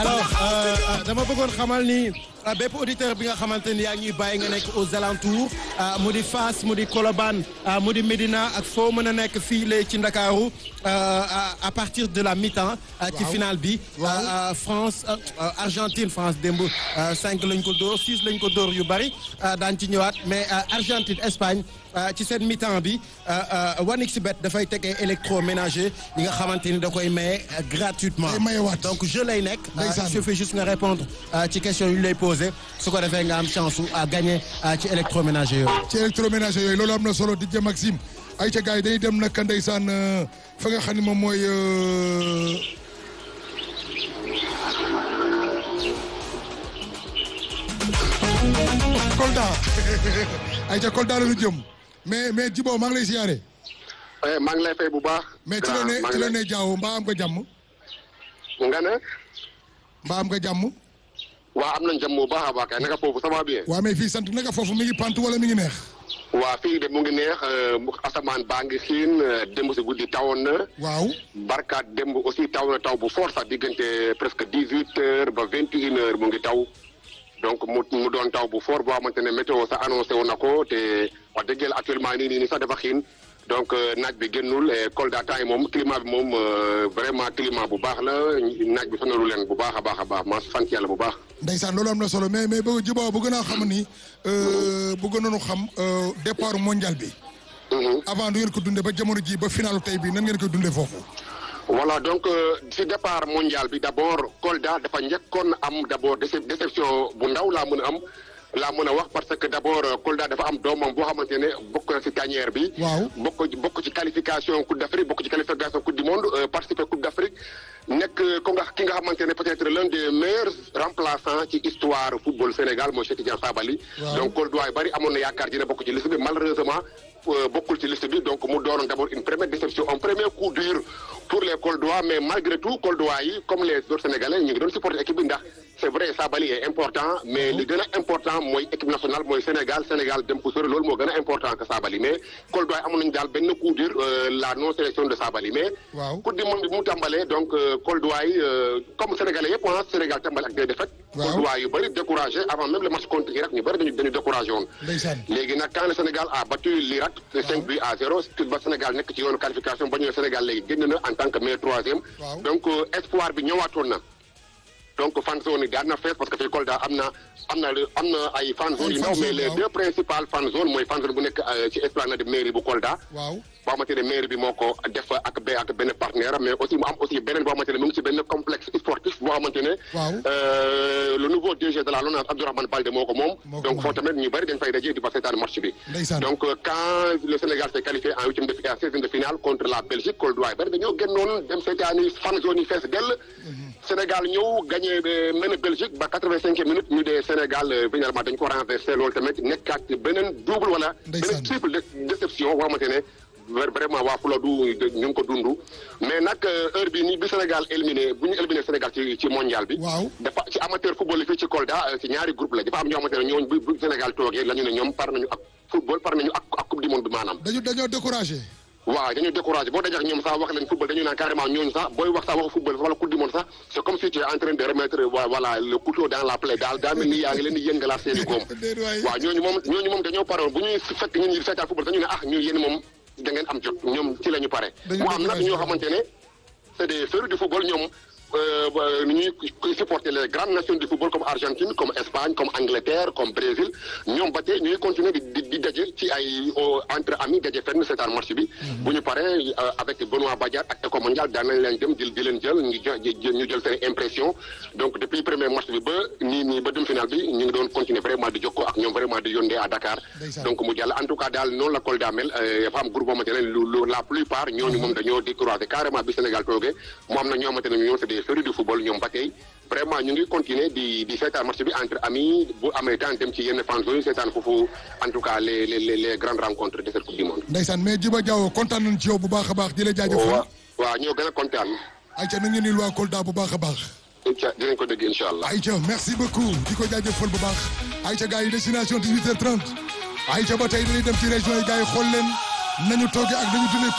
alors dama bëggoon xamal ni bépp auditeur bi nga xamante ni yaa ñuy bàyyi nga nekk aux alentours mu di Fass mu di Colobane mu di Médina ak foo mën a nekk fii lay ci Ndakaaru à partir de la mi-temps ci finale bi France Argentine France démb cinq lañ ko dóor six lañ ko dóor yu bari daan ci ñëwaat mais Argentine Espagne ci seen mi-temps bi 1xBet dafay tegee électroménager yi nga xamante ni da koy maye gratuitement donc je lay nekk il suffit juste nga répondre ci question yu ñu lay posé su ko defee nga am chance su à gagner ci électroménager yooyu ci électroménager yooyu loolu am na solo DJ Maxime ay ca gars yi dañuy dem nag ndeysaan fa nga xam ne moom mooy Kolda ay ca Kolda la ñu jëm mais mais Djibo maa ngi lay siyaare. maa ngi lay fay bu baax. mais ci la ne ci la ne Diaw mbaa am nga jàmm. nga ne. mbaa am nga jàmm. waa am nañ jàmm bu baax a baax kay naka foofu ça va bien. waa mais fii sant naka foofu mi ngi pant wala mi ngi neex. waa fii de mu ngi neex asamaan baa ngi xiin démb si guddi tawoon na. waaw. barkaat démb aussi taw na taw bu fort sax diggante presque dix huit heures ba vingt et une heures mu ngi taw. donc mu mu doon taw bu fort boo xamante ne météo sax annoncé wu na ko te wax dëgg yàlla actuellement nii nii sax dafa xiin donc naaj bi génnul Kolda temps yi moom climat bi moom vraiment climat bu baax la naaj bi sonalu leen bu baax a baax a baax ma sant yàlla bu baax. ndeysaan loolu am na solo mais mais bëgg Djibo bëgg naa xam ni bëgg nañu xam départ mondial bi. avant du ngeen ko dundee ba jamono ji ba finalu tey bi nan ngeen koy dundee foofu. voilà donc si départ mondial bi d' abord Kolda dafa njëkkoon am d' abord déception bu ndaw laa mën a am laa mën a wax parce que d' abord Kolda dafa am doomam boo xamante ne bokk na si tanière bi. waaw bokk bokk ci qualification coupe d' Afrique bokk ci qualification coupe du monde participer coupe d' Afrique nekk ko nga ki nga xamante ne peut être l'un des meilleurs remplaçants ci histoire football Sénégal mooy Cheikh Tidiane Sabaly. donc Kolda yu bëri amoon na yaakaar dina bokk ci liste bi malheureusement. bokkul ci liste bi donc mu doonoon d' abord une première déception un premier coup dur pour les Koldois mais malgré tout Koldois yi comme les autres Sénégalais ñu ngi doon supporter équipe bi ndax c' est vrai Sabaly est important mais li gën a important mooy équipe nationale mooy Sénégal Sénégal dem ko sori loolu moo gën a important que Sabaly mais Koldois yi amoon nañu daal benn coup dur la non sélection de Sabaly mais. waaw coupe du monde bi mu tàmbalee donc Koldois yi comme Sénégalais yëpp ah Sénégal tàmbale ak des défaites. waaw Koldois yu bëri découragé avant même le match contre Irak ñu bëri dañu dañu découragé woon. ndeysaan léegi nag quand le Sénégal a battu l'Irak 5 buts à 0 ba Sénégal nekk ci yoonu qualification ba ñëwee Sénégal léegi génn na en tant que meilleur troisième. donc espoir bi ñëwaatoon na. donc fan zone yi daan na fees parce que fii Kolda am na am na am na ay fan zone yu ndaw mais les deux principales fan zone mooy fan zone bu nekk ci esplanade mairie bu Kolda. waaw boo xamante ne mairie bi moo ko def ak be ak benn partenaire mais aussi mu am aussi beneen boo xamante ne mu ngi ci benn complexe sportif boo xamante ne. waaw le nouveau DG de la LONASE Abdourahmane Baldé moo ko moom. donc foofu tamit ñu bëri dañ fay daje di fa seetaan match bi. donc quand le Sénégal s'est qualifié en huitième de finale seizième de finale contre la Belgique Kolda bëri dañoo génnoon dem seetaani fan zone yi fees dell. Sénégal ñëw gagné mën a Belgique ba quatre-vingt-cinq minutes ñu dee Sénégal finalement dañ ko renversé loolu tamit nekkaat beneen double wala. beneen triple déception boo xamante ne. vraiment waa Fuladu ñu ngi ko dund mais nag heure bi nii bi Sénégal éliminé bu ñu éliminé Sénégal ci ci mondial bi. waaw dafa ci amateur football yi fii ci Kolda ci ñaari groupe la dafa am ñoo xamante ne ñooñu bu Sénégal toogee la ñu ne ñoom par nañu ak football par nañu ak ak coupe du monde bi maanaam. dañu dañoo découragé. waaw dañu découragé boo dajee ak ñoom sax wax leen football dañu naan carrément ñooñu sax booy wax sax waxu football wala coupe du monde sax c' est comme si tu es en train de remettre voilà le couteau dans la plaie daal daa mel ni yaa ngi leen di yëngalaat seen i góom. waaw ñooñu moom ñooñu moom dañoo paroon bu ñuy fekk ñun ñi seetaan football dañu ne ah ñu yéen moom da ngeen am jot ñoom ci la ñu pare. mu am nag ñoo xamante ne c' est des férus du football ñoom ni ñuy supporter les grandes nations du football comme Argentine comme Espagne comme Angleterre comme Brésil ñoom ba tey ñuy continuer di di daje ci ay entre amis daje fenn seetaan match bi. bu ñu paree avec Benoît Badiate ak Eco Mondial daan nañ leen dem jël di leen jël ñu jël ñu jël seen impression donc depuis premier match bi ba nii nii ba dem final bi ñu ngi doon continuer vraiment di jokkoo ak ñoom vraiment di yónnee à Dakar. donc mu jàll en tout cas daal noonu la Kolda mel dafa am groupe boo xamante ne lu la plupart ñooñu moom dañoo découragé carrément bi Sénégal toogee mu am na ñoo xamante ne ñoo c'est des férus du football ñoom ba tey vraiment ñu ngi continuer di di seetaan match bi entre amis bu amee temps dem ci yenn fan zone seetaan foofu en tout cas les les les grandes rencontres de cette coupe du monde. ndeysaan mais Djiba Diaw kontaan nañ ci yow bu baax a baax di la jaajëfal. waaw waaw ñoo gën a kontaan. ayca na ngeen di waa Kolda bu baax a baax. incha dinañ ko dégg incha allah. ayca merci beaucoup di ko jaajëfal bu baax. ayca gars yi destination 18h30 ayca ba tey dañuy dem ci région yi gars yi xool leen nañu toogee ak nañu dundee